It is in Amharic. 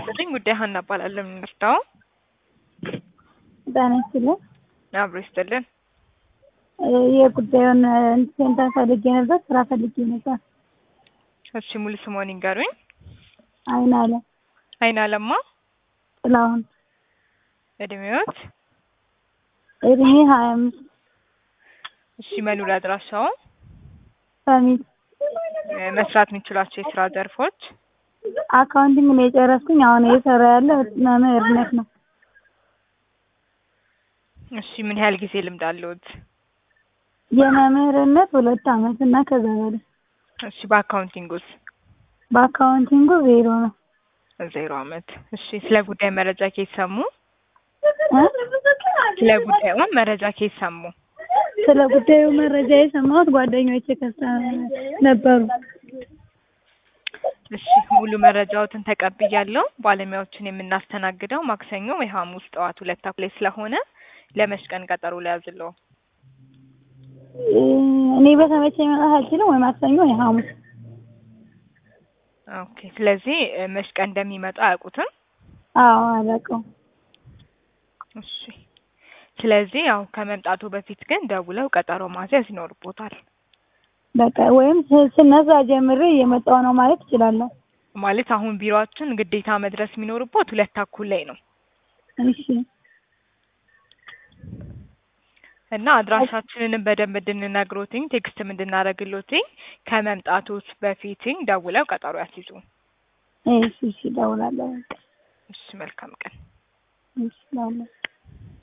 ይስጥልኝ። ጉዳይ ሀና እባላለሁ። የምንረዳው ጤና ይስጥልኝ። አብሮ ይስጥልን። የጉዳዩን ሴንተር ፈልጌ ነበር፣ ስራ ፈልጌ ነበር። እሺ ሙሉ ስሞን ይንገሩኝ። አይን አለ አይን አለማ ጥላሁን እድሜዎት? እድሜ ሀያ አምስት እሺ መኖሪያ አድራሻው? ሰሚት መስራት የሚችሏቸው የስራ ዘርፎች? አካውንቲንግ ነው የጨረስኩኝ። አሁን እየሰራ ያለ መምህርነት ነው። እሺ ምን ያህል ጊዜ ልምድ አለዎት? የመምህርነት ሁለት አመት እና ከዛ በላይ። እሺ በአካውንቲንጉስ? በአካውንቲንጉ ዜሮ ነው። ዜሮ አመት። እሺ ስለ ጉዳይ መረጃ ከየት ሰሙ? እ? ስለ ጉዳዩ መረጃ ከየት ሰሙ? ስለ ጉዳዩ መረጃ የሰማሁት ጓደኞቼ ከሳ ነበሩ። እሺ ሙሉ መረጃዎትን ተቀብያለሁ። ባለሙያዎችን የምናስተናግደው ማክሰኞ ወይ ሐሙስ ጠዋት ሁለት ተኩል ላይ ስለሆነ ለመች ቀን ቀጠሮ ሊያዝለው? እኔ በተመቸኝ መምጣት አልችልም። ወይ ማክሰኞ ወይ ሐሙስ። ኦኬ ስለዚህ መች ቀን እንደሚመጣ አያውቁትም? አዎ አላውቀውም። እሺ ስለዚህ ያው ከመምጣቱ በፊት ግን ደውለው ቀጠሮ ማስያዝ ይኖርቦታል። በቃ ወይም ስ- ስነሳ ጀምሬ እየመጣሁ ነው ማለት እችላለሁ። ማለት አሁን ቢሮአችን ግዴታ መድረስ የሚኖርቦት ሁለት ተኩል ላይ ነው እሺ እና አድራሻችንንም በደንብ እንድንነግሮትኝ ቴክስትም እንድናደርግሎትኝ ከመምጣቶት በፊትኝ ደውለው ቀጠሮ ያስይዙ። እሺ እሺ እደውላለሁ። እሺ መልካም ቀን። እሺ እደውላለሁ።